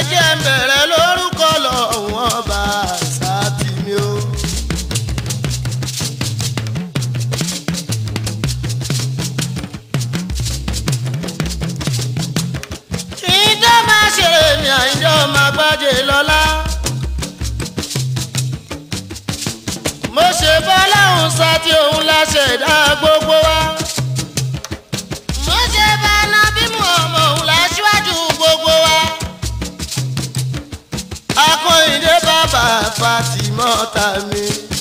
jẹ́ ń bẹ̀rẹ̀ lórúkọ lọ́wọ́n bá sátì mi o. ìjọ máa ṣe èmi àìjọ máa gbájé lọ́lá. mo ṣe bọ́láhùn sátì òun la ṣẹ̀dá gbogbo wa. mo ṣe bá nábìmù ọmọ òun la ṣíwájú gbogbo wa. akọ́yìndé bàbá fatimọ́ta mi.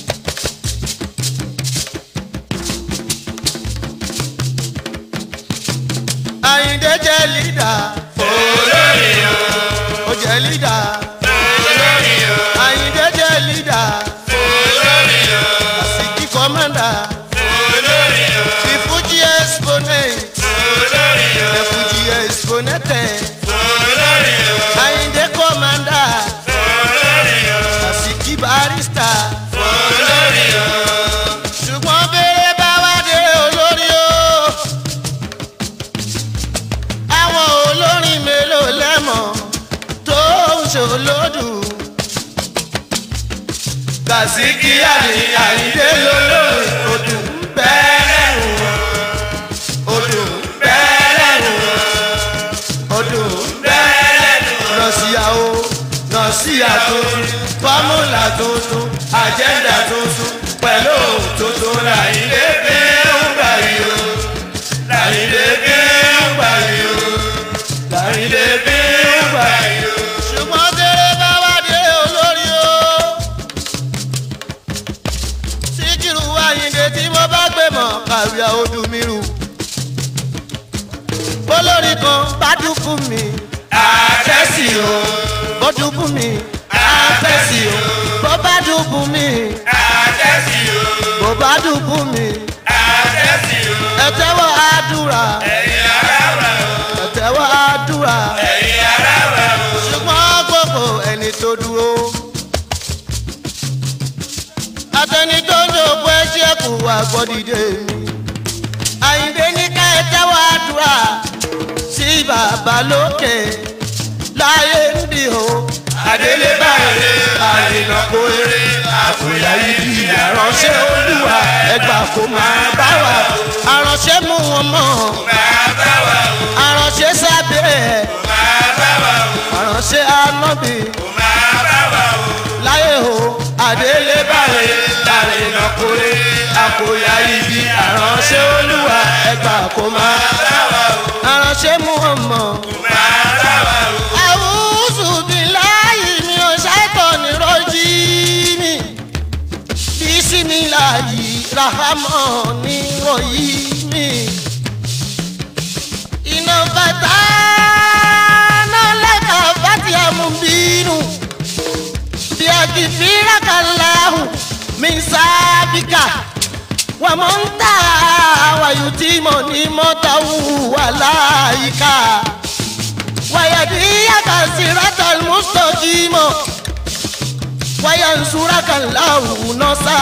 àyìndé jẹ́ lídà. olórí o ó jẹ́ lídà. olórí o àyìndé jẹ́ lídà. olórí o àsìkí kọ́mọ́dà. olórí o the fuji exponent. olórí o the fuji exponent. olórí o àyìndé kọ́mọ́dà. olórí o àsìkí barista. olórí o ṣùgbọ́n béèrè bá wá dé olórí o. àwọn olórin mélòó lẹ́mọ̀ tó ń ṣòlódù. Kàsíkí àní àyíndé lólórí odù bẹ́ẹ̀ odù bẹ́ẹ̀lẹ́nu odù bẹ́ẹ̀lẹ́nu nọ̀síyàwó nọ̀síyà tuntun fọ́múlà tuntun àjẹ́ndà tuntun pẹ̀lú tuntun Àyíndé bí ń gbà yìí o Àyíndé bí ń gbà yìí o Àyíndé bí ń gbà yìí o. ṣùgbọ́n kéré bá wá dé olórí o. síkírù àyìndé tí mo bá gbé mọ̀ kàwé odù mi rù. olórí kan bá dúkú mi Àtẹ́sí o bó dúkú mi àfẹ́sì o. bó bá dúkú mi Àtẹ́sí o bó bá dúkú mi Àtẹ́sí o ẹ tẹ́wọ́ àdúrà ẹ̀yin ará wa o ẹ tẹ́wọ́ àdúrà ẹ̀yin ará wa o. ṣùgbọ́n gbogbo ẹni tó dúró. atẹni tó ń dògbò ẹṣẹ́ kù wá gbọ́dìde mi. àyìnbé ní ká ẹ tẹ́wọ́ àdúrà sí bàbá lókè láyé ń bì ó. Adélé báyìí àrìnà kó eré àkùyà ibi àránṣẹ́ olúwa ẹgbà kò máa bá wa. àránṣẹ́ mú wọn mọ́ máa bá wa o àránṣẹ́ sábẹ́ ẹ̀ máa bá wa o àránṣẹ́ anábì máa bá wa o. láyé o àdélé báyìí. àrìnà kó eré àkùyà ibi àránṣẹ́ olúwa ẹgbà kò máa bá wa o àránṣẹ́ mú wọn mọ́. máa bá wa o. àwùjọ bí láàyè mi ò ṣàìtọ̀ ní rọ́jí mi bísí mi láàyè rahamọ́ ní rọ̀yí mi. iná bàtà náà lẹ́ka bàtì àmúbínú bí a kì í fi rákàláhù mi sábìkà wà mọ́ ń tà wàyù tí mo ní mọ́tàwù wà láyìíká wàyàdíyàkà sírátà mùsùlùmí wàyànsúràkà láwù nọ́sà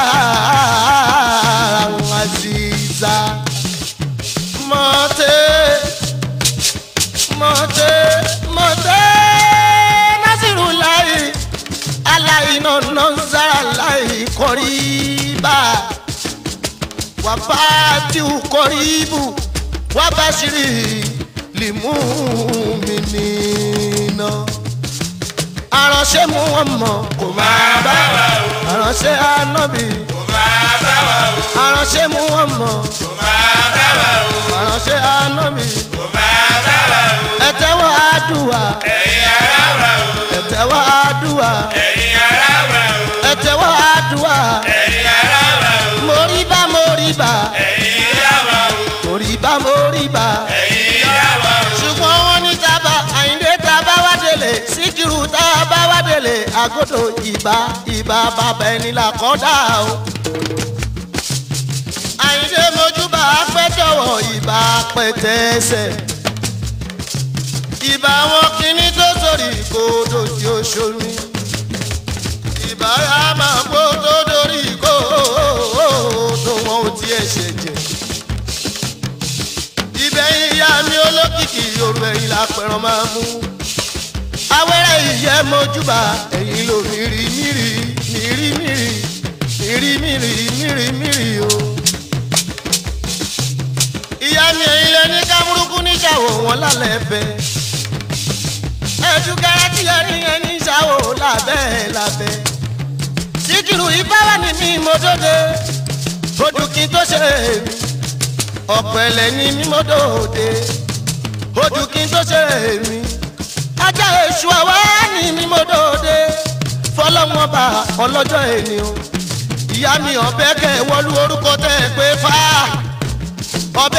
àzìzà mọ́tẹ́ mọ́tẹ́ mọ́tẹ́ násìrù láyé aláìná nọ́sára láyé kọrí bá wàbátìwù kọríbù wàbáṣírí lìmúmìnínà. aránṣẹ́ mú wọn mọ̀ kò máa bá wa o. aránṣẹ́ anábì kò máa bá wa o aránṣẹ́ mú wọn mọ̀ kò máa bá wa o aránṣẹ́ anábì. kò máa bá wa o. ẹ tẹ́wọ́ àdúrà ẹ̀yin ará wa o ẹ tẹ́wọ́ àdúrà ẹ̀yin ará wa o ẹ tẹ́wọ́ àdúrà. ẹ̀yin ará wa o moríbá moríbá ẹ̀yin ará wa o moríbá moríbá. ẹ̀yin ará wa o. ṣùgbọ́n wọ́n ní tábà àyíndé tábà wá délé síkírù tábà wá délé àgọ́dọ̀ ìbá ìbá bàbá ẹni là kọ́ dà o. àyíndé mojúbà apẹ́jọ̀wọ̀ ìbá pẹ̀tẹ́sẹ̀. ìbá wọn kìíní tó sórí kódò tí ó ṣomi. ìbá yà máa gbó tó dórí kódò wọn ò tiẹ̀ ṣẹ̀jẹ̀ ibẹ̀ ìyá mi olókìkí yorùbá ẹ̀yìn lápẹ̀rọ̀ máa mú. awẹ́rẹ́ ìyẹ́ mojúbà ẹ̀yìn ló mìírí mìírí mìírí mìírí mìírí mìírí mìírí mìírí o. ìyá mi ẹ̀yìn lẹ ní kámúrúkú níṣàwò wọn lálẹ́ bẹ́. ẹ̀dùkẹ́rẹ́ tí ẹ ní ẹni ṣàwò lábẹ́ lábẹ́. síkìrù ìbáwá ni mi mo dóde ojú kí n tó ṣe èmi ọ̀pẹ̀lẹ̀ ni mi mo dóde ojú kí n tó ṣe èmi ajá èṣù àwa ni mi mo dóde fọlọ́wọ́n bá ọlọ́jọ́ ènì o ìyá mi ọ̀bẹ kẹ wọlú orúkọ tẹ ẹ pé fá ọ̀bẹ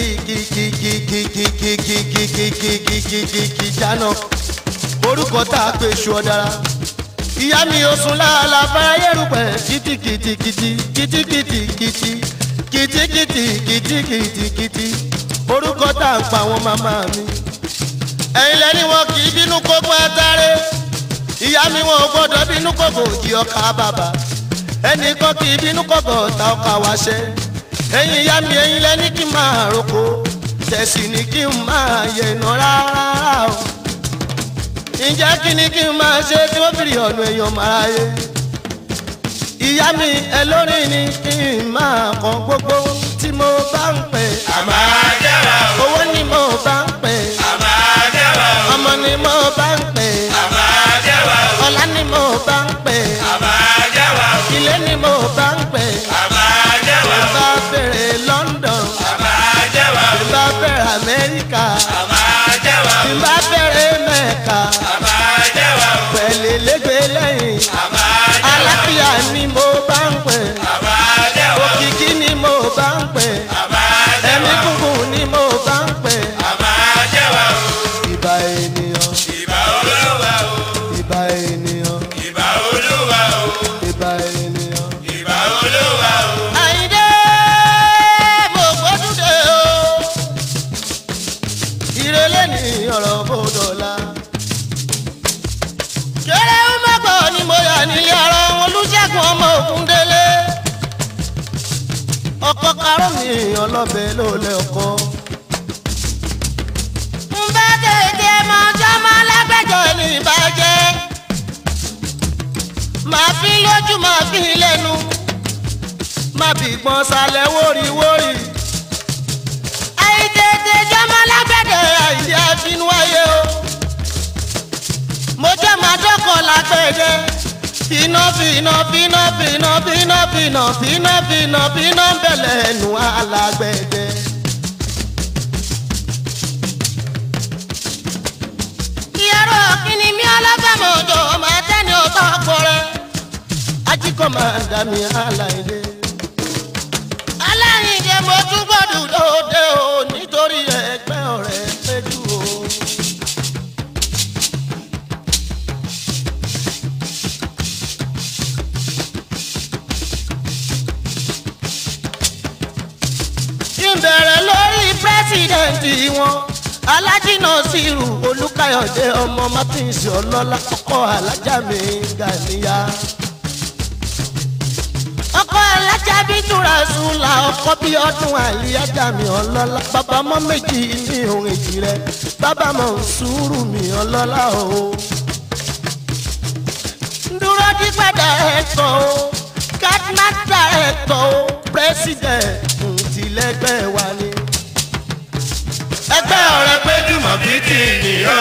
kìkìkìkìkìkìkìkìkìkìkìkìkìkì jáná orúkọ tá a pè ṣù ọ̀dára ìyá mi ò sùn láàlà fáyérùpẹ̀ kìtìkìtìkìtì kìtìkìtìkìtì kìtìkìtìkìtìkìtì orúkọ tá a pa àwọn màmá mi ẹ̀yin lẹ́ni wọn kì í bínú kókó àtàrẹ ìyá mi wọn ò gbọ́dọ̀ bínú kókó di ọkà bàbà ẹnì kan kì í bínú kókó ta ọkà wáṣẹ ẹ̀yin ìyá mi ẹ̀yin lẹ́ni kí n máa roko tẹ̀sí ni kí n máa yẹ̀nà rárá o ǹjẹ́ kí ni kí n máa ṣe tí wọ́n fìrì ọ̀nà èèyàn máa yé ìyá mi ẹ lórí ni kí n máa kàn gbogbo tí mo bá ń pè àmà jẹ́wà o owó ni mo bá ń pè àmà jẹ́wà o ọmọ ni mo bá ń pè àmà jẹ́wà o ọlá ni mo bá ń pè àmà jẹ́wà o ilé ni mo bá ń pè àmà jẹ́wà o bá bèrè London àmà jẹ́wà o bá bèrè Amẹ́ríkà àmà jẹ́wà o bá bèrè Mẹ́kà àmà jẹ́wà o pẹ̀lẹ́ lẹ́gbẹ̀ẹ́ lẹ́yìn àmà jẹ́wà o aláfíà ni mo bá ń pè àmà jẹ́wà o òkìkí ni mo bá ń pè àmà ẹ̀mí jẹ́wà o gúngùn ni mo bá ń pè àmà jẹ́wà o ìbà ènìyàn ìbà olúwa o ìbà ènìyàn ìbà olúwa o ìbà ènìyàn. ìbà olúwa o. àyíndé mo gbódúdé o ìrẹ̀lẹ̀ ní ọ̀rọ̀ bòdòlà. kéré mọ́gbọ́ ni mo yà nílé ara wọn olùṣègùn ọmọ ògúndélé. ọkọ karùn mi ọlọ́bẹ ló lẹ ọkọ. ń bá tètè mọ jọmọ lágbẹjọ ní ìbàjẹ́. màá fi lójú màá fi lẹ́nu má bí gbọ́n sálẹ̀ wóríwórí. àìtètè jọmọ lágbẹ̀dẹ̀ àìsí àfinú ayé o. mo jẹ́ máa dọ́kọ̀ lágbẹ̀dẹ̀. finá finá finá finá finá finá finá finá finá bẹ̀lẹ̀ ẹnu alágbẹ̀dẹ̀. ìyàrá kìíní mi alábàámọ̀ ọjọ́ máa tẹ́ni ọba àpọ̀rẹ́. ajíkọ̀ máa dà mí aláìlé aláìndé mo tún gbọ́dọ̀ lóde o nítorí ẹgbẹ́ ọ̀rẹ́ péjú o. kí n bẹ̀rẹ̀ lórí pírẹ́sìdẹ̀ǹtì wọn alájìnà sírù olùkàyọ̀dé ọmọ martins ọlọ́lá ọkọ alájà mi gàníyà ọkọ alájà bí túra sùlà ọkọ bí ọdún àlíyájà mi ọlọ́lá bàbá mọ́ méjì ní ohun èjì rẹ bàbá mọ̀ sùúrù mi ọlọ́lá o. dúró dípẹ́dà ẹ̀kọ́ o kátmátà ẹ̀kọ́ o pírẹ́sìdẹ̀ǹtì tìlẹ́gbẹ́ wa ni. ẹgbẹ́ ọ̀rẹ́ péjúmọ̀ bí ti nìyàn.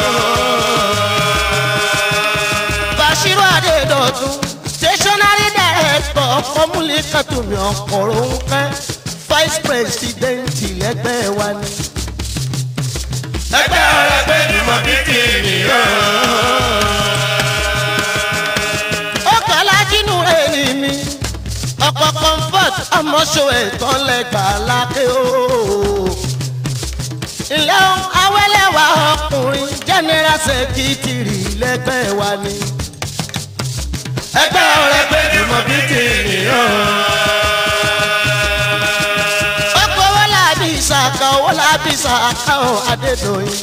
Bashiru Adedotun stationary director fọmúlì kàtúmí ọkọ̀rọ̀ ń pẹ́ vice president lẹ́gbẹ́ wa ni. ẹgbẹ́ ọ̀rẹ́ péjúmọ̀ bí ti nìyàn. ọkọ̀ alájínú rẹ̀ ni mi ọkọ̀ comfort ọmọṣọ ẹ̀tàn lẹ́gbàá lákè o. ilé awẹ́lẹ́wà ọkùnrin general secretary lẹ́gbẹ́ wa ni. ẹgbẹ́ ọ̀rẹ́ péjúmọ̀ bí ti nìyàn. ọkọ̀ owó làbí ìsàkà owó làbí ìsàkà ò Adédoyin.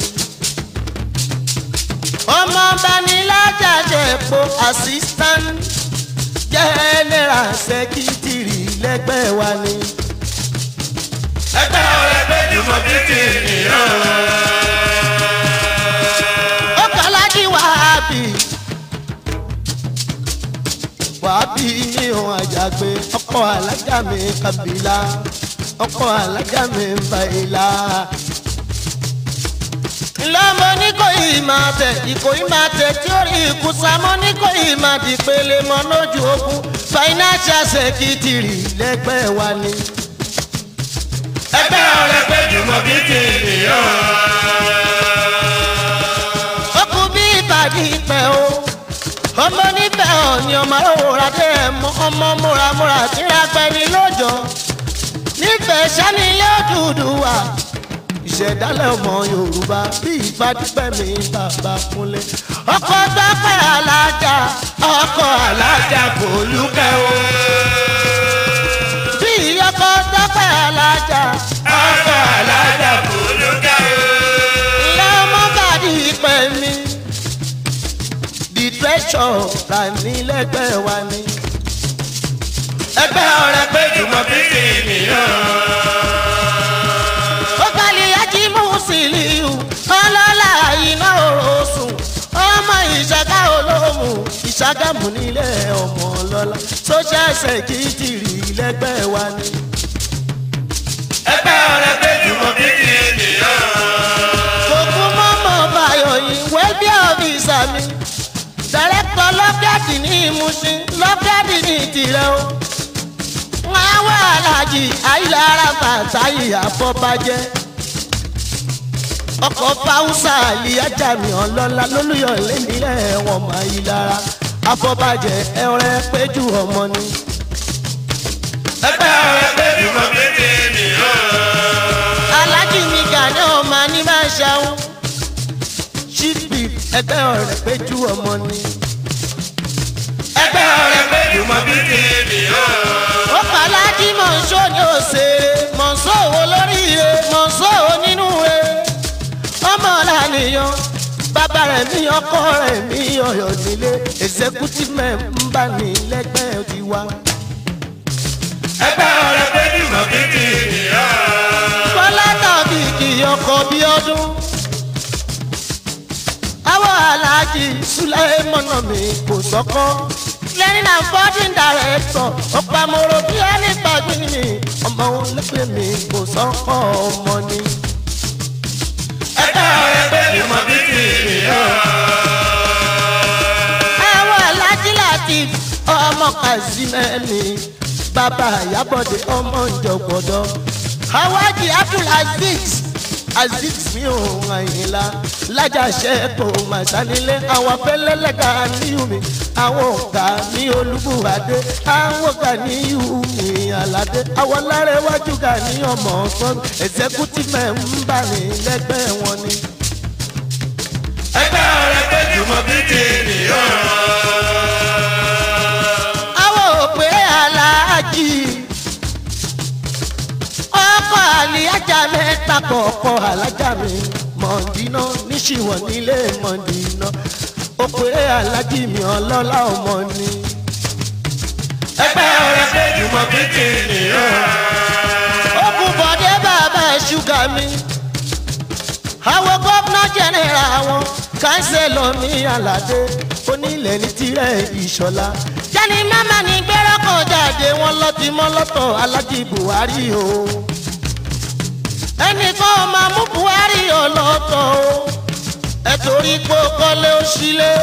ọmọ banilájà jẹ̀pọ̀ assistant general secretary lẹ́gbẹ́ wa ni. ẹgbẹ́ ọ̀rẹ́ péjúmọ̀ bí ti nìyàn. ọkọ̀ alájí wà bí mi ò àjàgbé ọkọ alájà mi kabila ọkọ alájà mi bàyìlá. lọ́mọ ní kò yìí máa tẹ̀ ìkòyí máa tẹ̀ tí ó rí ìkùsàmọ́ ní kò yìí máa di pele mọ́ lójú ogun financial secretary lẹ́gbẹ́ wa ni. ẹgbẹ́ ọ̀rẹ́ pé jùmọ̀ bí ti nìyàn. ó kú bí ìbàdí pẹ́ o ọmọ níbẹ̀ ọ̀ ni ọmọ òwúrọ̀ dé mọ ọmọ múramúra tíra gbẹni lójọ́ nífẹ̀ẹ́ sani yóò dúdú wá ìṣẹ̀dálẹ̀ ọmọ yorùbá bí ìbádúpẹ́ mi bàbá kúnlẹ̀ ọkọ̀ tọ́pẹ́ alájà ọkọ̀ alájà kò lúkẹ́ o bí ọkọ̀ tọ́pẹ́ alájà ọkọ̀ alájà kò lókè o. ilé ọmọ bàdí pẹ́ mi the treasure rà nílẹ̀gbẹ́ wa ni. ẹgbẹ́ ọ̀rẹ́ pé jùmọ̀ bí ti nìyàn. ó kàlí yájí mùsùlùmí ọlọ́lá iná oṣù ọmọ ìṣàgá olómù ìṣàgámù nílé ọmọ ọlọ́lá social secretary lẹ́gbẹ́ wa ni. ẹgbẹ́ ọ̀rẹ́ pé jùmọ̀ bí ti nìyàn. òkú mọ́mọ́ báyọ̀ yìí wẹ́bí ọ̀fíìsà mi dàrẹ́kọ̀ lọ́gàdì ní ìmúṣin lọ́gàdì ní ìtìrẹ́ o. wọ́n á wá aláàjì àìlára bàtàyè àfọ́bàjẹ́. ọkọ̀ fáwùsà àlìyájà mi ọlọ́lá lólùyọ̀ lẹ́nìlẹ̀ wọn máa yí lára àfọ́bàjẹ́ ẹ̀rẹ́ péjú ọmọ ni. ẹgbẹ́ ọ̀rẹ́ pé jùmọ̀ bí ti nìyàn. aláàjì mi gàní ọmọ ní máa ṣàwọn. ṣíbì ẹgbẹ́ ọ̀rẹ́ péjú ọmọ ni. ẹgbẹ́ ọ̀rẹ́ pé jùmọ̀ bí ti nìyàn. ó pàlájì mọ̀nsó ní òṣèré mọ̀nsó wo lóríire mọ̀nsó onínú re ọmọ lànìyàn bàbá rẹ̀ mi ọkọ rẹ̀ mi ọ̀yọ́ nílé executive member ní lẹ́gbẹ́ tiwa. ẹgbẹ́ ọ̀rẹ́ pé jùmọ̀ bí ti nìyàn. bọ́lá tàbí kì í ọkọ̀ bí ọdún. àwọn aláàjì sùlẹ́mọ̀nà mi kò sọ́kọ́. lẹ́yìn náà fourteen director ọ̀pamọ́rọ̀ bí ẹni gbàgbé mi ọmọ wọn lẹ́gbẹ̀ẹ́ mi kò sọ́kọ́ ọmọ ni. ẹgbẹ́ ọ̀rẹ́ pé jùmọ̀ bí ti nìyàn. àwọn aláàjì láti ọmọ kazimẹ́ni bàbá àyábọ̀dé ọmọ ìjọ̀gbọ̀dọ̀ hawaji abdulaziz aziz mi ò àyìnlá lájàṣẹ kò mà sánilé àwọn fẹlẹlẹgà níyùmí àwọn ọgá ní olúbùwádé àwọn ọgá níyùmí aládé àwọn lárẹwájú gà ní ọmọ sọnù executive member ní lẹ́gbẹ́ wọn ni. ẹgbẹ́ ọ̀rẹ́ pé jùmọ̀ bí ti nìyàn. àwọn òpè aláàjì ọkọ àlìyájà mẹ́ta kọ̀ọ̀kọ̀ alájà mi mọ̀ndínà níṣìwọ̀n nílé mọ̀ndínà òpè aláàjì mi ọlọ́lá ọmọ ni. ẹgbẹ́ ọ̀rẹ́ pé jùmọ̀ bí ti nìyàn. ó kú bọ̀dé bàbá ṣúgà mi àwọn gómìnà jẹ́nẹ̀rà wọn kánsẹ́lọ̀ mi aládé onílẹ̀ ní tirẹ̀ ìṣọ̀lá. jẹ́ni mama ní gbẹ́rọ́ kan jáde wọn lọ́tí mọ́ lọ́tọ̀ alájí buhari o. ẹnìkan máa mú buhari ọlọ́tọ̀ o. ẹ torí pé ó kọ́lé ó sílé.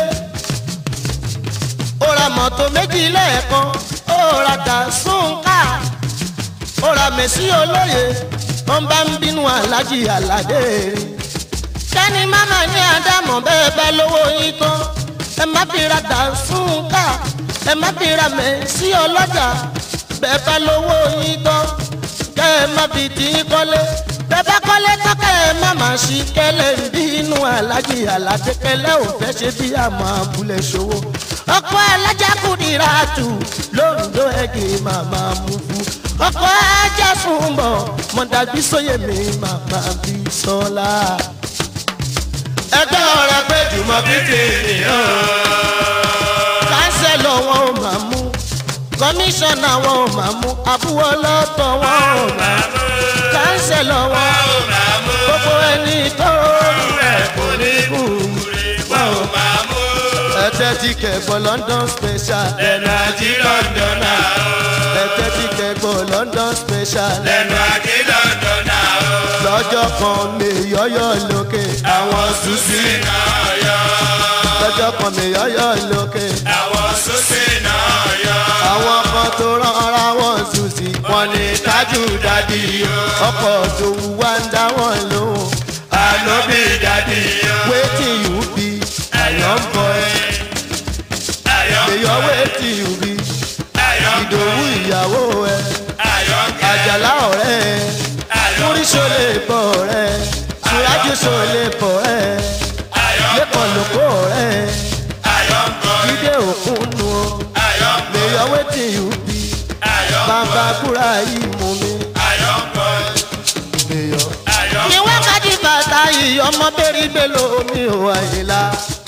ó ra mọ́tò méjì lẹ́ẹ̀kan ó ra dàsúnkà ó ra mẹ́sí olóye wọ́n bá ń bínú alájí aládé rí kẹ́ni máma ní àdámọ̀ bẹ́ẹ̀ bá lówó yín tán ẹ má fi ra dàsúnkà ẹ má fi ra mẹ́sí ọlọ́jà bẹ́ẹ̀ bá lówó yín tán kẹ́ ẹ má fi tí í kọ́lé bẹ́ẹ̀ bá kọ́lé tán kẹ́ ẹ má má ṣí kẹ́lẹ́ ń bínú alájí aládé kẹ́lẹ́ ò fẹ́ ṣe bí àmọ́ abúlé ṣòwò ọkọ alájà kùdìrà tù lóńdó ẹ̀gẹ́ màmá mú fún ọkọ ajá fún bọ̀ mọ̀dàbí sóyè mi màmá bí sọ́lá. ẹgbẹ́ ọ̀rẹ́ pé jùmọ̀ bí ti nìyàn. kánsẹ́lọ̀ wọn ò máa mú kọmíṣánná wọn ò máa mú àbúwọ́ lọ́tọ̀ wọn ò máa mú kánsẹ́lọ̀ wọn gbogbo ẹni tó rú ẹ̀ kò ní kú wọn ò máa mú. ẹ̀tẹ̀ tí kẹ̀gbọ́ london special lẹ́nu àti lọ́ndọ̀nà o. ẹ̀tẹ́ tí kẹ̀gbọ́ london special lẹ́nu àti lọ́ndọ̀nà o. lọ́jọ́ kan mi yọ́yọ́ lókè àwọn sùsì náà yọ. lọ́jọ́ kan mi yọ́yọ́ lókè àwọn sùsì náà yọ. àwọn kan tó rán ara wọn sùn sí wọ́n ní tájú dádì o. ọkọ̀ òdòwú wá ń dá wọn lóhùn ànóbì dádì o. wetin you be iron boy ayọ̀ èyọ wetin you be ayọ̀ ìdòwú ìyàwó ẹ ayọ̀ kẹ́. àjàlá ọ̀rẹ́ ẹ ayọ̀ múrísọ lè bọ̀ ọ̀rẹ́ ẹ ṣùrájúṣọ lè bọ̀ ẹ ayọ̀ lẹ́kọ̀ọ́ lóko ọ̀rẹ́ ẹ ayọ̀ kọ́. jíde òkun nu o ayọ̀ kọ́. èyọ wetin you be ayọ̀ bàbá kúrà yìí mú mi ayọ̀ kọ́. èyọ. ayọ̀ ní wákàtí bàtà yìí ọmọ bẹ́rí bẹ́lò mi ò àyèlá.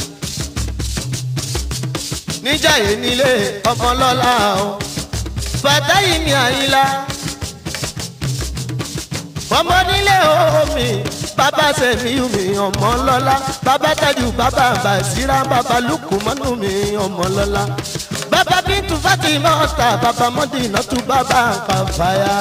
níjà yìí nílé ọmọ lọ́la o bàtà yìí ní àyílá. ọmọ nílé omi bàbá sẹ̀mí mi ọmọ lọ́la bàbá tajú bàbá bàṣírà bàbá lùkù mọ́nú mi ọmọ lọ́la. bàbá bíntu fatima ọ̀tà bàbá mọ́dínà tún bàbá kàfáyà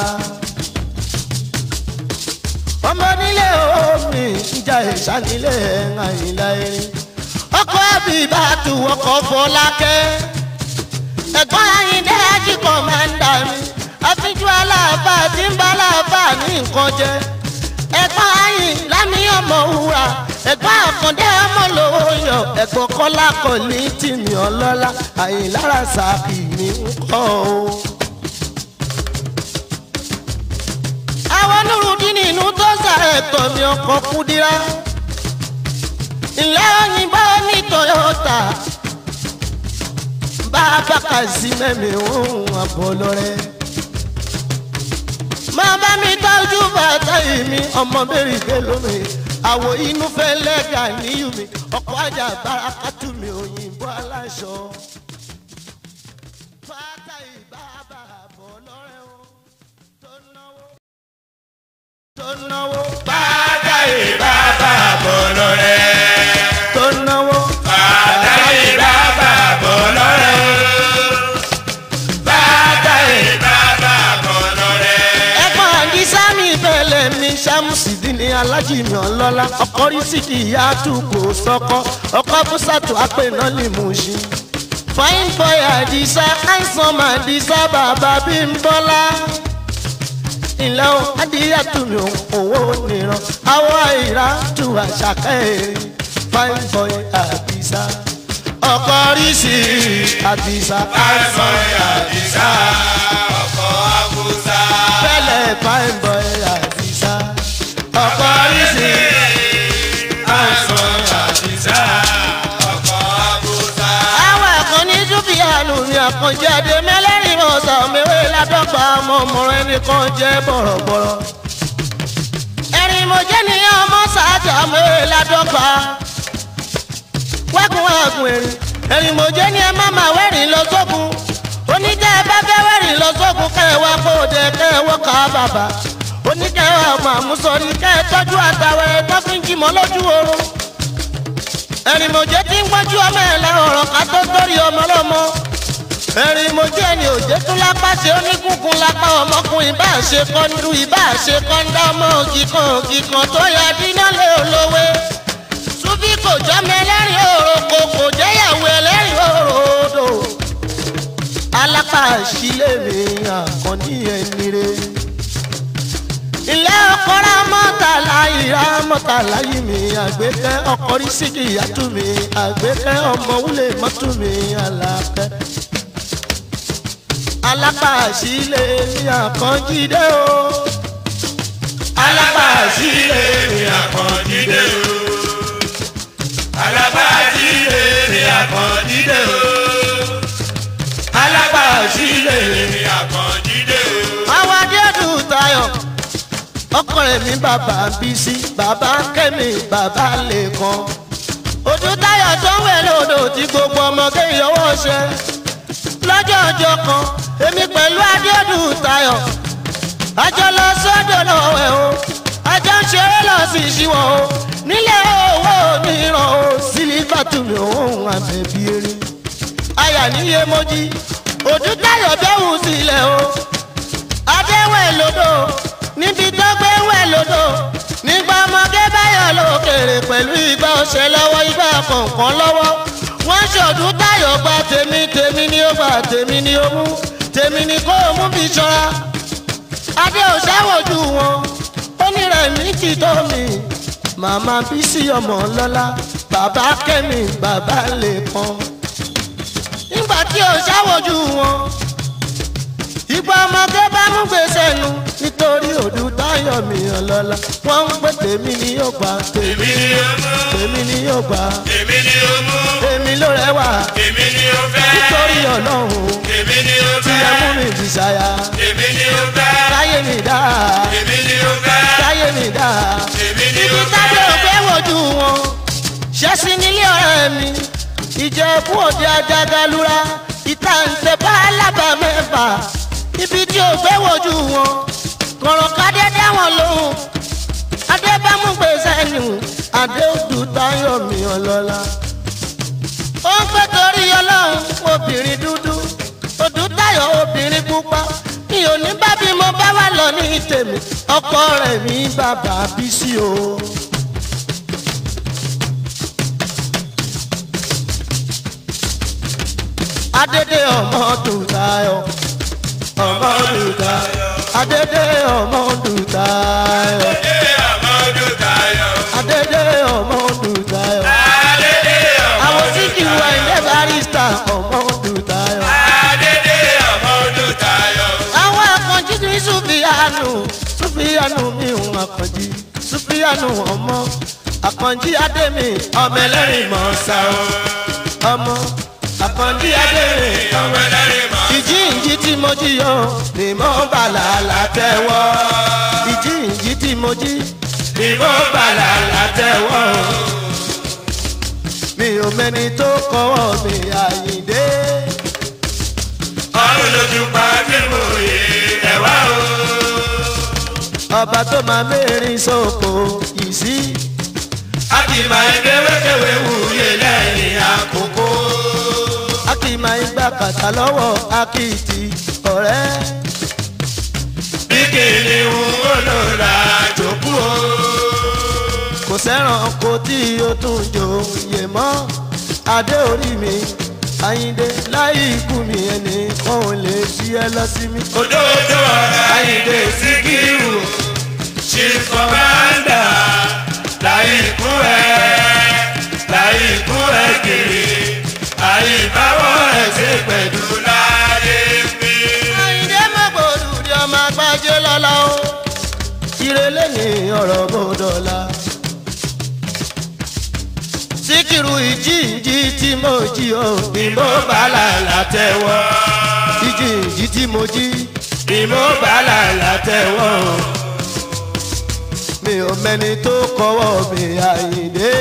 ọmọ nílé omi ìjà ìṣá nílé àyìnlá erin ọkọ ẹbí bá tu ọkọ fọlákẹ ẹ̀gbọ́n àyìndé ajíkọ máa ń dà mí àfijú aláàbà tí ń bá aláàbà ní nǹkan jẹ ẹ̀gbọ́n àyìn lámì ọmọ wúrà ẹ̀gbọ́n àkàndé ọmọ lówó yọ ẹ̀gbọ́n kọlá kọ ní tìmí ọlọ́lá àyìnlára sàkì ní ń kọ́ o. àwọn nurudin inú tó sàrẹ̀ tọ̀ mi ọkọ̀ kúdírá ilé òyìnbó ní toyota bàbá kàzímẹ́mi òun àbọ̀ lọ́rẹ́ máa bá mi tọ́jú bàtà yìí mi ọmọ bẹ́rì bẹ́lú mi àwọ̀ inú fẹ́ lẹ́gà níyù mi ọkọ̀ ajá bárakátù mi òyìnbó aláṣọ. bàtà yìí bàbá àbọ̀ lọ́rẹ́ o tó náwó tó náwó bàtà yìí bàbá bọ̀ lọ́rẹ́. tó náwó bàtà yìí bàbá bọ̀ lọ́rẹ́. bàtà yìí bàbá bọ̀ lọ́rẹ́. ẹ̀gbọ́n àdìsá mi bẹ̀lẹ̀ mi sàmùsìdì ní alájì mi ọlọ́lá ọkọ rí sídì ìyá àtúkò sọkọ ọkọ bùsàtù àpènà ní mùsí. fine boy àdìsá handsome àdìsá bàbá bí ń bọ́lá. ilẹ̀ o adìyàtú mi òwò nìran àwọ̀ ìrà tù àṣàkẹ́ èrè fine boy àdìsá ọkọ rí sí àdìsá àìsàn àdìsá ọkọ̀ àbúsá. bẹ́lẹ̀ fine boy àdìsá ọkọ rí sí. àìsàn àdìsá ọkọ̀ àbúsá. àwọn ẹ̀kan ní dúkìánù ni àkànjáde mẹ́lẹ́rìn ọ̀sán mẹ́wé ládọ́gba ọmọ ọmọràn ẹnìkan jẹ́ bọ̀rọ̀bọ̀rọ̀. ẹ̀rìn mọ̀jẹ́ ni ọmọ sáájà mẹ́wé ládọ́gba. wẹ́kun wẹ́kun ẹ̀rìn ẹ̀rìn mọ̀jẹ́ ni ẹ má má wẹ́rìn lọ sókun. oníjẹ́ ẹ bá fẹ́ wẹ́rìn lọ sókun kẹ́ ẹ wá kó o dẹ kẹ́ ẹ wọ́ ká bàbà. oníkẹ́ ẹ wà mà mú sọ ní kẹ́ ẹ tọ́jú àtàwẹ̀ tó fi ń jìmọ̀ lójú oorun ẹ̀rìnmọ̀jẹ́ tí ń gbọ́jú ọmọ ẹ̀ lẹ́rọ ọ̀rọ̀ ká tó torí ọmọ lọ́mọ. ẹ̀rìnmọ̀jẹ́ ni òjé tún lápá ṣe oníkùnkùn lápá ọmọkùnrin bá ṣe kọ́ńdú ìbá ṣe kọ́ńdá ọmọ òkìkan òkìkan tó yà dínà lé olówé. súbí kò jọ́mọ ẹlẹ́rìn òròkò kò jẹ́yàwó ẹlẹ́rìn òròdò. alápá sílé mi àkànní ẹni rẹ̀ ilé ọkọ̀rọ̀ mọ́tàlá ìyá mọ́tàlá yìí mi àgbékẹ́ ọkọ̀rí síkì ìyàtú mi àgbékẹ́ ọmọ wúlé mọ́tò mi àlàkẹ́. alápàṣílẹ̀ ní àkànjídé o. alábàásílẹ̀ ni àkàndídé o. alábàásílẹ̀ ni àkàndídé o. alábàásílẹ̀ ni àkàndídé o. àwọn adéòdù tayọ ọkọ rẹ mi bàbá bísí bàbá kẹmi bàbá lẹkan ojú tayọ tó ń wẹ lódò tí gbogbo ọmọge yọwọ ṣe lọ́jọ́ ọjọ́ kan èmi pẹ̀lú adéòdù tayọ àjọ lọ sọ́dọ̀ lọ́wọ́ ẹ̀ o àjọ ń ṣeré lọ sí ìṣíwọ̀ o nílé owó mìíràn o sílífà tún mi òun àbẹ̀bí erin aya níye mojí òdútayọ̀ bẹ́wù sílẹ̀ o adéwẹ̀ lódò níbi tó gbé wẹ̀ lódò nígbà ọmọge báyọ̀ lókèrè pẹ̀lú ìgbà ọ̀sẹ̀ lọ́wọ́ ìgbà kọ̀ọ̀kan lọ́wọ́ wọ́n ṣọ̀dún táyọ̀ gba tèmi tèmi ni ó gba tèmi ni ó mú tèmi ni kó o mú bí ṣọ́ra adé ò ṣàwòjú wọn ó ní rẹ̀ ní ti tó mi màmá bísí ọmọ lọ́lá bàbá kẹ́mi bàbá lè pọ́n nígbà tí ò ṣàwòjú wọn ìgbà ọmọdé bá mú gbèsè nu nítorí òdù táyọ̀ mi ọlọ́lá wọ́n ń pè tèmi ni yóò gbà tèmi èmi ni ó mú tèmi ni yóò gbà èmi ni ó mú tèmi ló rẹwà èmi ni ó fẹ́ nítorí ọlọ́run èmi ni ó tí ẹ mú fẹ́ mi bìsáyà èmi ni ó fẹ́ táyé mi dá èmi ni ó fẹ́ táyé mi dá èmi ni ibi ó tábìlì fẹ́ òfé wojú wọn ṣẹ́sí nílé ọ̀rẹ́ mi ìjẹ̀bú òde ajagalura ìta ǹtẹ̀ bá alábà mẹ́fà ibi tí òfé wojú wọn kọ̀rọ̀ kádé dá wọn lóhùn adébámúgbèsè nù adéòdù táyọ̀ mi ọlọ́lá ó ń pẹ́ torí ọlọ́run obìnrin dúdú òdú táyọ̀ obìnrin pupa mi ò ní bá bí mo bá wà lọ ní tèmi ọkọ rẹ̀ mi bàbá bí sí o. adédè ọmọ dùtayọ̀ ọmọ dùtayọ̀ adédè ọmọ dùtayọ̀ Adédè Amadu Tayo. adédè ọmọ dùtayọ̀ Adédè àwọn Amadu tí kì í wá ilé barista ọmọ dùtayọ̀. Adédè Amadu Tayo. àwọn akànjí ní sùfìyànù sùfìyànù mi ò akànjí sùfìyànù ọmọ akànjí adémi ọmọ ẹlẹ́rìn mọ̀ sá o ọmọ akànjí adémi ọmọ Ọmọdé mọ̀. ìjíǹjí tí mo jí yọ ni mo bàlà látẹ̀wọ́ ìjíǹjí tí mo jí ni mo bàlà látẹ̀wọ́ mi ò mẹ́ni tó kọ́wọ́ mi àyíndé Ọrùn lójú pa tí mo yè ẹ̀wá o. ọba tó máa mẹ́rin sóko yìí sí. A kì í máa ń kéwékéwé wúyè lẹ́yìn àkókò. a kì í máa ń gbà kàtà lọ́wọ́ akitì ọ̀rẹ́. Bí kìnìún ó lò la jòkú o. kò sẹ́ràn kò tí o tún jòyè mọ́ adé orí mi àyíndé láì ikú mi ẹnì kan ò lè ṣí ẹ lọ sí mi. Òdòdó ọ̀rẹ́ Ayíǹde Síkírù. Chief Commander láyé ikú ẹ̀ láyé ikú ẹ̀ kiri. Àyíbáwọ̀ ẹ̀ ṣe pẹ̀lú láyé mi. àyíndé mọ̀gbọ́dù di ọmọ agbájé lọ́la o ìrẹ̀lẹ̀ ní ọ̀rọ̀ bọ́dọ̀la. síkírù ìjíǹjí tí mo jí o ni mo bá là látẹ̀wọ́ ìjíǹjí tí mo jí ni mo bá là látẹ̀wọ́ mi ò mẹ́ni tó kọ́wọ́ mi àyíndé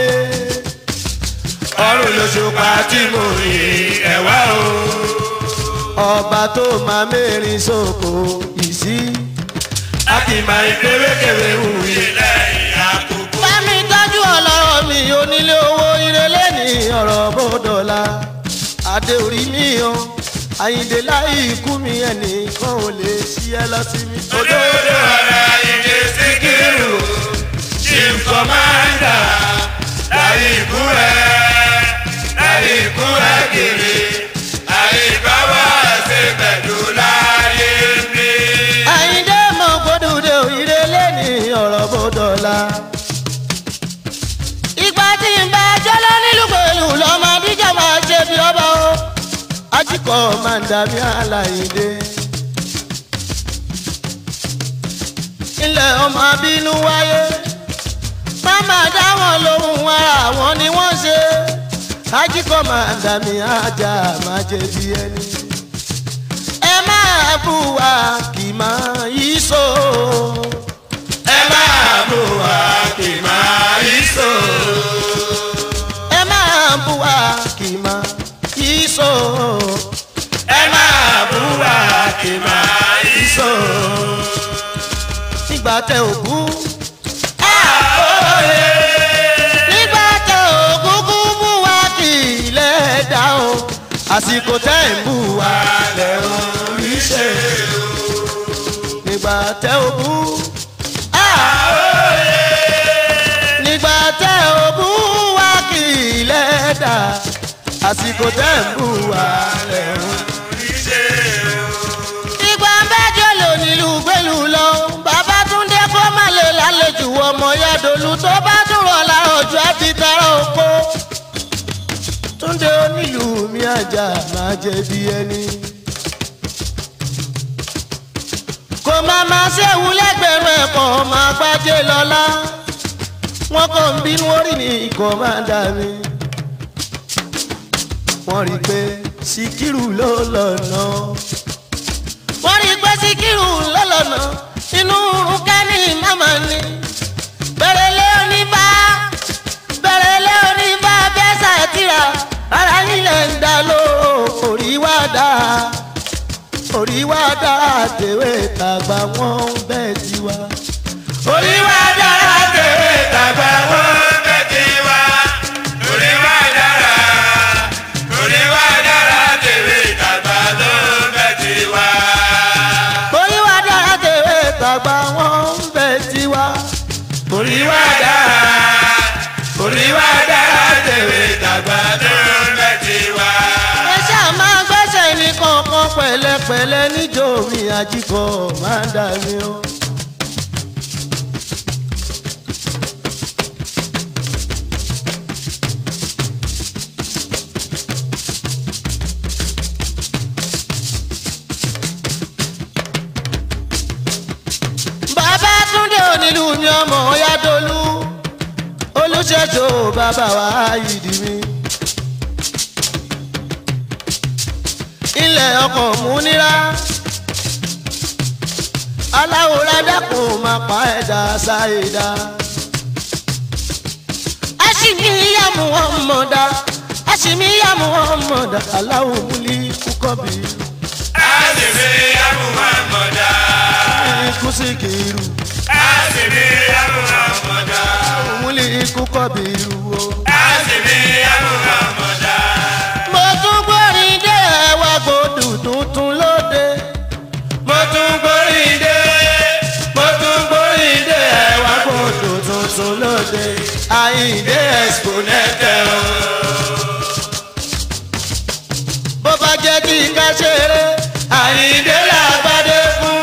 Ọrùn lóṣùpá tí mo yè ẹ̀wá o. ọba tó máa mẹ́rin sóko ìsí. A kì í máa ń kéwékéwé wúyè lẹ́yìn àkókò. Bámi tọ́jú ọlọ́rọ̀ mi onílé owó ìrẹ̀lẹ̀ ní ọ̀rọ̀ bọ́dọ̀la. Adé orí mi o, Àyìndé láì ikú mi ẹnìkan ò lè ṣí ẹ lọ sí mi. Òdòdó ọ̀rẹ́ Ayíǹde Síkírù. Chief Commander láyé ikú ẹ̀ láyé ikú ẹ̀ kiri. Àyíbáwọ̀ ẹ̀ ṣe pẹ̀lú láyé mi. Àyìndé mọ̀ gbódùdé ìrẹ̀lẹ̀ ní ọ̀rọ̀ bọ́dọ̀la. Ìgbà tí ń bá jọ́lọ́ nílùú pẹ̀lú lọ́mọ Adíjà máa ṣe bí ọba o. Ajíkọ̀ máa ń dàbí àlàyé ilẹ̀ ọmọ abínú wáyé máma dá wọn lóhùn ara wọn ni wọ́n ṣe ajíkọ̀ máa dàmí ajá máa jẹ bí ẹni. ẹ máa bù wá kì máa yí so. Ẹ máa bò wá kì máa yí so. ẹ máa bù wá kì máa yí so. Ẹ máa bò wá kì máa yí so. nígbà tẹ òkú Àbóyè. nígbà tẹ òkú kú bù wá kì í lẹ́ẹ̀dá o. àsìkò àsìkò tẹ́ ń bù wá lẹ̀ orí ṣe nígbà tẹ́ ò bú. nígbà tẹ́ ò bú wá kì í lẹ́dà àsìkò tẹ́ ń bù wá lẹ̀ orí ṣe. ìgbà mẹ́jọ lò nílùú gbẹ́lú lọ bàbá túndé kó má lè lálejò ọmọ yàdòlù tó bá dúró lárọ̀jù ẹ̀ fi tẹ́rọ oko túndé onílù mi àjà máa jẹ bí ẹni. kò máa máa ṣéwu lẹ́gbẹ̀rún ẹ̀kọ́ máa gbájé lọ́lá wọ́n kàn ń bínú orí ní ikọ̀ máa dà mí. wọ́n rí i pé síkírù ló lọ́nà. wọ́n rí i pé síkírù ló lọ́nà inú rúkẹ́ ní màmá ni. bẹ̀rẹ̀ lé oníbà bẹ̀rẹ̀ lé oníbà bẹ́ẹ̀ sàtìrà ara nílẹ̀ ń dá ló orí wá dá orí wá dá tèwé tàgbà wọn bẹ́ẹ̀ ti wá. orí wa dára tèwé tàgbà wọn bẹ́ẹ̀ ti wá. orí wa dára orí wa dára tèwé tàgbà ló bẹ́ẹ̀ ti wá. orí wá dá tèwé tàgbà wọn bẹ́ẹ̀ ti wá. orí wa dára orí wa dára tèwé tàgbà ló bẹ́ẹ̀ ti wá. ẹ ṣáà máa gbẹ́sẹ̀ ní kankan pẹ̀lẹ́pẹ̀lẹ́ níjó mi àjíkọ̀ máa ń dà mí o. bàbá túndé onílù mi ọmọ ọyádọlù olùṣèjọ bàbá wa yìí mi. ilẹ̀ ọkọ̀ múnira aláwòrán dákun máa pa ẹ̀dá ṣáìdá. aṣìmíyà muhammadu aṣìmíyà muhammadu aláwọ̀ múlí kúkọ́bì àṣìbí amúhàmọ́dá. kùsìkìrù àṣìbí amúhàmọ́dá. múlí kúkọ́bì o. àṣìbí amúhàmọ́dá. mo tún gbórin dé ẹwà gbòdù tuntun lóde. mo tún gbórí dé mo tún gbórí dé ẹwà gbòdù tuntun lóde. àyíǹde expo nẹ́tẹ̀ o. bó bá jẹ́ kí ká ṣeré. àyíndé làgbàdé fún.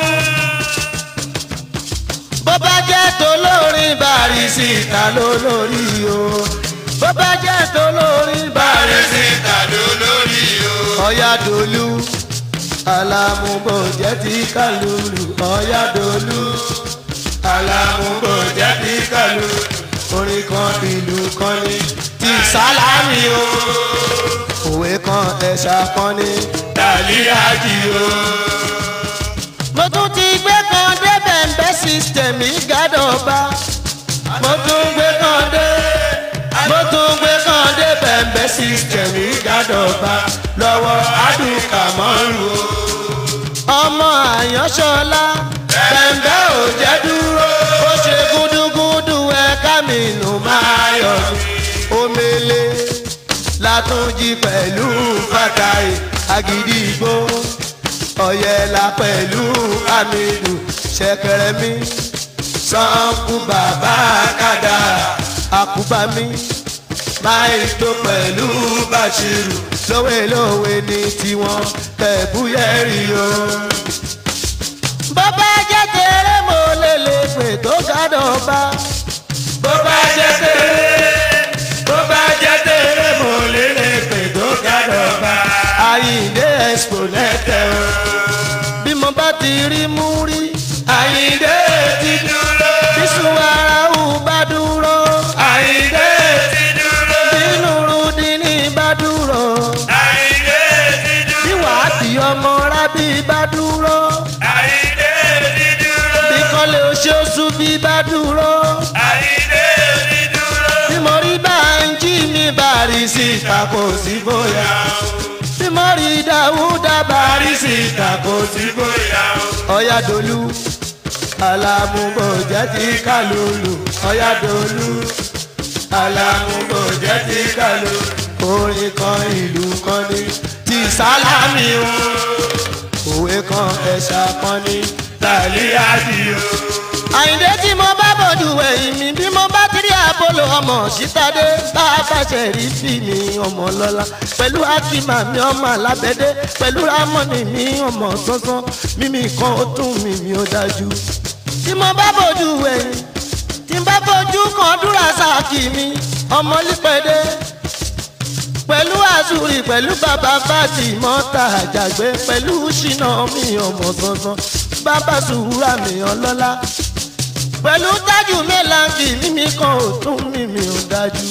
bó bá jẹ́ tó lórin Bàrísítà ló lórí o. bó bá jẹ́ tó lórin bàrẹ̀ Bàrísítà. síta ló lórí o. ọ̀yàdòlú alámúbò jẹ́ ti kálùlù ọ̀yàdòlú alámúgbò jẹ́ bí kàlù. orin kan ìlú kan ní ti sálámì o òwe kan ẹ̀ṣà kan ní. dàlí àjì o. mo tún ti gbé kan débẹ̀ ń bẹ́ sísítẹ̀mì gádọ̀ba mo tún gbé kan dé mo tún gbé kan débẹ̀ ń bẹ́ sísítẹ̀mì gádọ̀ba lọ́wọ́ àdùkà mọ́rù o. ọmọ àyànṣọlá bẹ̀ǹbẹ̀ ò jẹ́ dúró ó ṣe gúdúgúdú ẹ̀ka mi nù máa yọ̀ omele látúnjí pẹ̀lú fàtàì àgídìgbò ọ̀yẹ̀là pẹ̀lú àmìlù ṣẹ̀kẹ̀rẹ̀ mi sanku bàbá kàdà àkùbá mi máìtó pẹ̀lú bàṣírù lówelówe ní tiwọn tẹ̀búyẹ̀rì o. bọ́bá jẹ́ tèrè mo lè lè pè tó gádọ̀ bá. bó bá jẹ́ tèrè bó bá jẹ́ tèrè mo lè lè pè tó gádọ̀ bá. àyíǹde expo nẹ́tẹ̀ o. bí mo bá ti rí mú rí. àyíndé ti dúró. bísú ara ò bá dúró. àyíndé ti dúró. bínú rúdínì bá dúró. àyíndé ti bí dúró. wàá di ọmọ rábì bá dúró. àyíndé ti dúró. bí kọ́lé oṣooṣù bí bá dúró. àyíndé ti dúró. bí mo rí bá ń jí mi Bàrísítà kò sí bóyá. bí mo rí Dáúdà Bàrísítà kò sí bóyá o. ọ̀yàdòlú alámúgbòjẹ́ ti kálùlù ọ̀yàdòlú alámúgbòjẹ́ ti kálùlù orin kan ìlú kan ní ti sálámì o òwe kan ẹ̀ṣà kan ní tàlíyàdì o. àyìndé tí mo bá bòjú ẹ̀yìn mi bí mo bá ti rí àbólò ọmọ sítádé bá a bá ṣe rí sí mi ọmọ lọ́la pẹ̀lú akíma mi ọmọ alábẹ́dé pẹ̀lú rámọ́nì mi ọmọ sánsán mímí kan ó tún mímí ó dájú. tí mo bá bòjú ẹ̀yìn tí n bá bòjú kan dúrà sáàkì mi ọmọ lípẹ́dé pẹ̀lú àzúrì pẹ̀lú bàbá bàtì mọ́tà àjàgbé pẹ̀lú ṣìnà mi ọmọ sánsán bàbá sùúrà mi ọlọ́lá pẹ̀lú tájù mẹ́làǹkì mímí kan ò tún mímí ò dájú.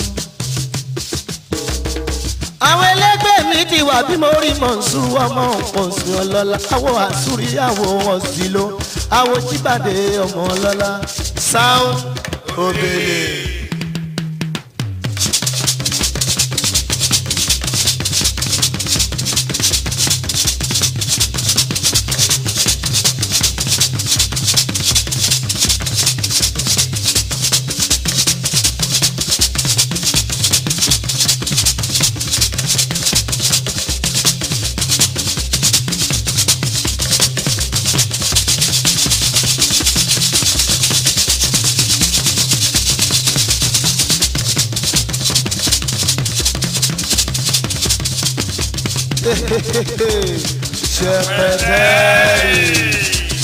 àwọn ẹlẹgbẹ́ mi ti wà bí mo rí mọ̀nsú ọmọ pọ̀nsú ọlọ́lá àwọ̀ àsúrí àwọ̀ ọ̀sìlò àwọ̀ jíbàdé ọmọ ọlọ́lá sound obele. ṣẹpẹtẹ.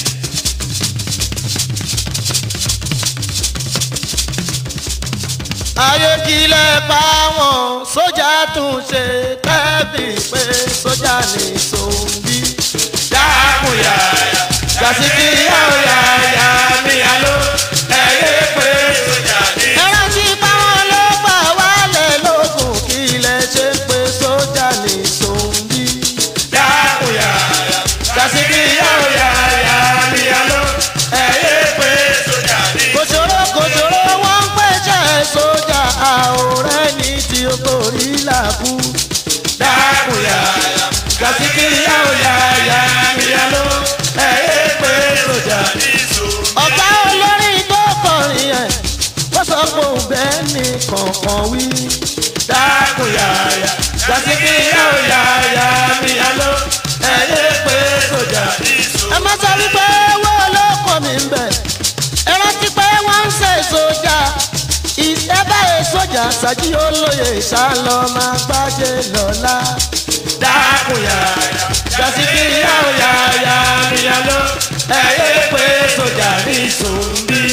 ayé kílẹ̀ bá wọn sójà tún ṣe tẹ́bí pé sójà ní sòǹbí. dákun yàyà jàsíkì yàwó yàyà mi àlọ́ ẹ̀yẹ pé sójà ní. ẹran tí báwọn ló gbà wálẹ̀ lókun kílẹ̀ ṣe pé sójà ní sòǹbí. dákun yàyà jàsíkì yàwó yàyà mi àlọ́ ẹ̀yẹ pé sójà ní. kòṣòro kòṣòro wọn ń pèsè sójà àwòrán ní tí o kò rí làkú. dákun yàyà jàsíkì yàwó yàyà mi àlọ́ ẹ̀yẹ pé sójà ní. ọ̀gá olórin tó kọrin ẹ̀ wọ́n sọ pé òun bẹ́ẹ̀ ni kọ̀ọ̀kan wí. dákun yàyà jàsíkì yàwó yàyà mi àlọ́ ẹ̀yẹ pé sójà ní. ẹ má sọ wípé owó olóko mi ń bẹ̀ ẹ rántí pé wọ́n ń ṣe sójà ìṣẹ́ báyìí sójà ṣáájú olóye ìṣàlọ́ máa gbájé lọ́la. dákun yàyà jàsíkì yàwó yàyà mi àlọ́ ẹ̀yẹ pé sójà ní sòmbí.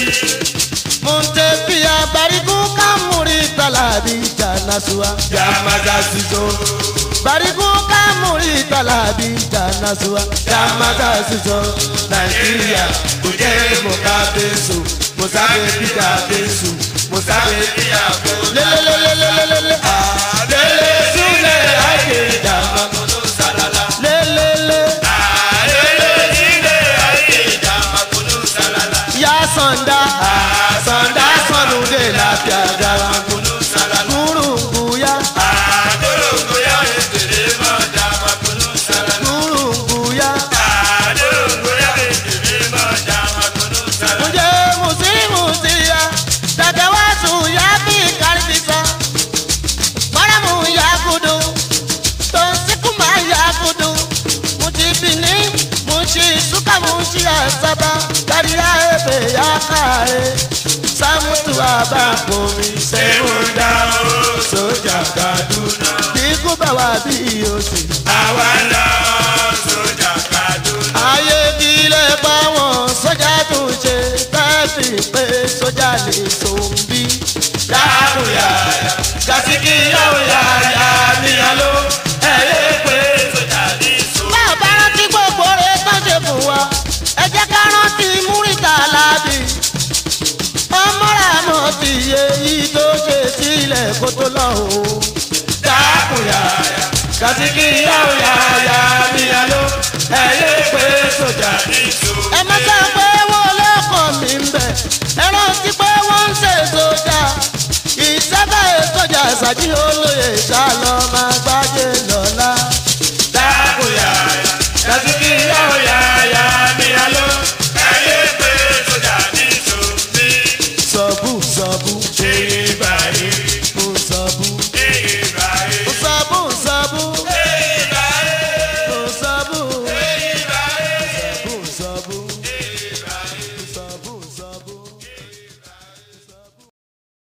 Muntefia bariku kamuri talabi janasua. Yamaza siso, Bariku kamuri talabi janasua. Yamaza siso, Nàìjíríà kò jẹ́ mọ̀kábẹ́sù, mọ̀sábẹ́ bíjà bẹ́sù, mọ̀sábẹ́ bíjà bẹ́sù. Lelelelelelelele. Àlele sílẹ̀ ayé ìjàmbá kọ́nù sálálá. Lelele. Àlele sílẹ̀ ayé ìjàmbá kọ́nù sálálá. Ya sanda. Àsọ̀ndá sọ̀nù dé láfíà dára kọ́nù sálálá. Gurunguya. Àdólógóyá ètèrè mọ̀ jàmbá kọ́nù sálálá. Gurunguya. Àdólógóyá ètèrè mọ̀ jàmbá kọ́nù sálálá. Muje musi musia. Dadawasu ya bi karibisa. Maramu ya kudu. Tonsikuma ya kudu. Muti bini. Mushi suka mushi asaba. Kariya ebe ya kare. Samutu abakomi Ṣéun seun. dá o sójà Kaduna. Ikú bá wa bí òsì. Àwa lọ sójà Kaduna. Ayé kílẹ̀ bá wọn sójà tún ṣe. Tẹ́sí pé sójà lè sòǹbí. Dáàbò yàyà, Kàsíkì yàwó yàyà níyàló. Ẹyẹ pé sójà ní so. bá a bá rántí gbogbo rẹ̀ tán ṣe fún wa ẹ jẹ́ ká rántí múrítà láàbì ọmọra mọ̀ ti yé yìí tó ṣe sílẹ̀ kó tó lọ o. Dáàbò yàyà, Kàsíkì yàwó yàyà níyàló. Ẹyẹ pé sójà ní so. ẹ má sọ pé wọ́n lọ́kọ̀ mi ń bẹ̀ ẹ rántí pé wọ́n ń ṣe sójà ìṣẹ́bẹ̀ sójà ṣáájú olóye ṣàlọ́ máa